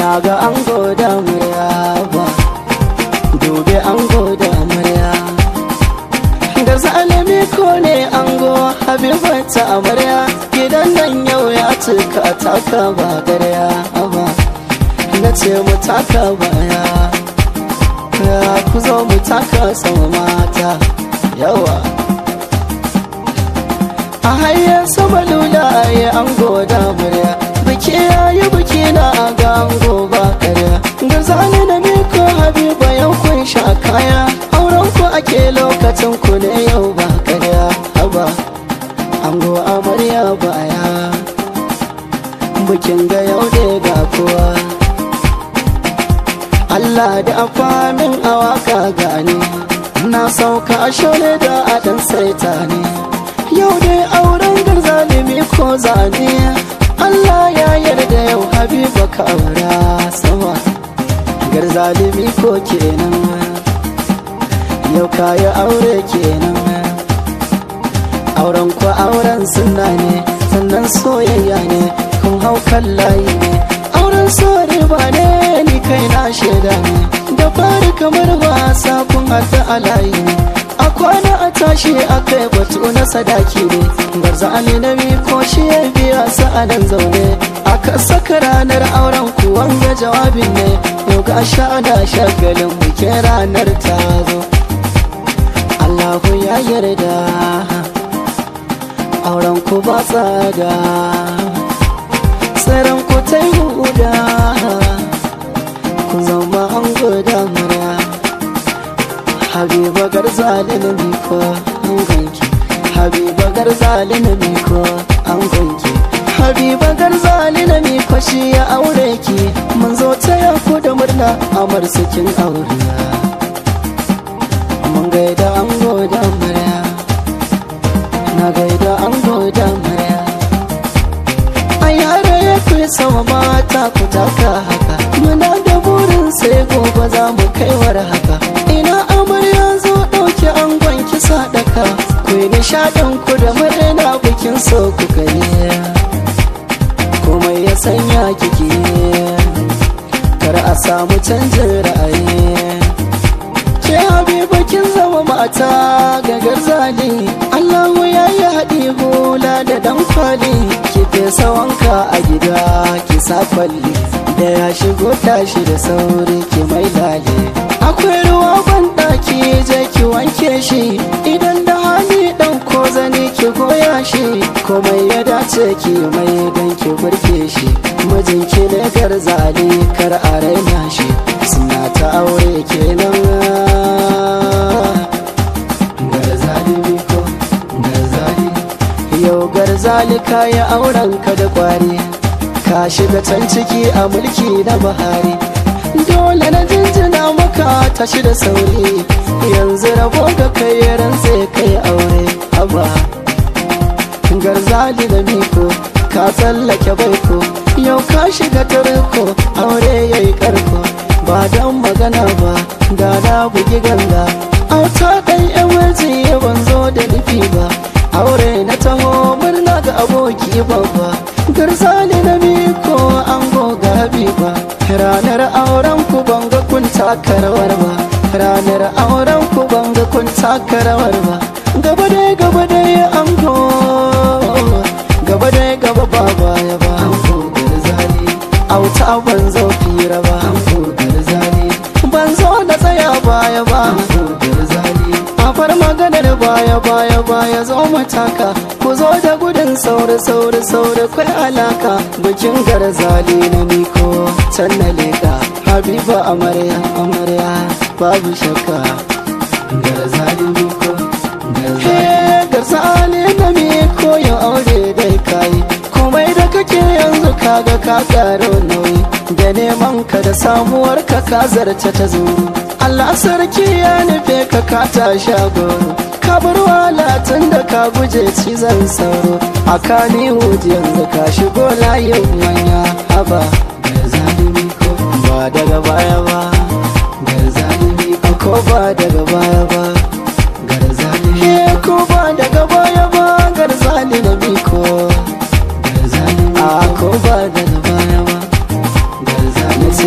na ga an goda murya ba gobe an goda murya da zalimi ko ne an go habibata amarya gidan nan yau ya cika taka ba garya ba na ce mu taka baya ya ku zo mu taka sama mata yawa a hanyar sama lula ya an goda murya biki ya yi biki na ga an goba karya ga zane na miko habiba yau kun sha kaya auren ku ake lokacin ku ne yau ba karya haba an go amarya baya bikin ga yau ne ga kowa Allah da afamin awaka gane na sauka shole da adan saita ne yau dai auren garzalimi ko zane Allah ya yarda yau habiba ka aura sama garzalimi ko kenan yau kayi aure kenan auren ku auren sunna ne sannan soyayya ne kun hau kan layi ne auren sore ba ne ni kai na shaida ne da fari kamar wasa kun haɗu a layi ne a kwana a tashi a kai batu na sadaki ne garza ali na ko shi ya biya sa'adan zaune aka saka ranar auren ku wanga jawabin ne yau ga sha da shagalin bikin ranar ta zo Allahu ya yarda auren ku ba tsada tsaron ku ta yi huda ku zama an guda mura habiba garzali na miko an ganki habiba garzali na miko an ganki habiba garzali na miko shi ya aure ki mun zo taya ku da murna amar sakin aure mun gaida an goda murya na gaida an goda murya a yare ya fi sama mata ku taka haka muna da burin sai gobe za mu kaiwar haka ina amarya zo ɗauki angon kisa daka ku yi nishaɗin ku da murna bikin so ku gani komai ya sanya kiki kar a samu canjin ra'ayi ke habiba kin zama mata ga garzali Allahu ya yi haɗi hula da dan kwali ki fesa wanka a gida ki sa kwalli da ya shigo tashi da sauri ki mai lale akwai ruwa banɗaki je ki wanke shi idan da hali ɗan ko zane ki goya shi komai ya dace ki mai don ki burge shi mijinki ne garzali kar a raina shi suna ta aure kenan garzali ko garzali yau garzali kayi auren ka da kwari ka shiga can ciki a mulki na bahari dole na jinjina maka tashi da sauri yanzu rabo ga kai rantse kai aure haba garzali da miko ka tsallake baiko yau ka shiga tarko aure yayi karko ba don magana ba da na bugi ganga auta ɗan yawanci ban zo da nufi ba aure na taho murna ga aboki babba garzali na miko an goga ba ranar auren ku banga kun taka rawar ba ranar auren ku banga kun taka rawar ba gaba dai gaba dai an go gaba dai gaba ba baya ba an go garzali auta ban zo fira ba an go garzali ban zo da tsaya baya ba an go garzali a far maganar baya baya baya zo mataka ku zo da gudun sauri sauri sauri kwai alaka bikin garzali na miko can na leka habiba amarya amarya babu shakka garzali miko garzali na miko ya aure dai kai komai da kake yanzu kaga ka karo nauyi da neman ka da samuwar ka ka zarce ta zo Allah sarki ya nufe ka ka tashi goro ka bar walatin da ka guje cizon sauro a kani yanzu ka shigo layin manya haba ga zalimi ko ba daga baya ba ga zalimi ko ba daga baya ba gar zalimi ko ba daga baya ba gar zalimi ko gar zalimi a ko ba daga baya ba gar zalimi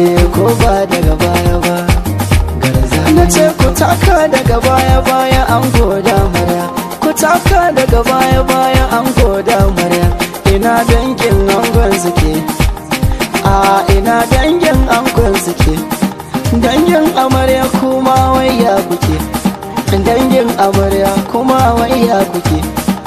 ango da amarya ku taka daga baya baya ango da amarya ina dangin angon suke a ina dangin angon suke dangin amarya kuma wayya kuke dangin amarya kuma wayya kuke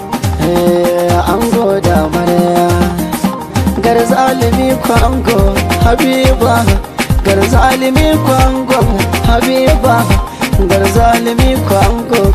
ango da amarya garzalimi kwango habiba garzalimi kwango habiba garzalimi kwango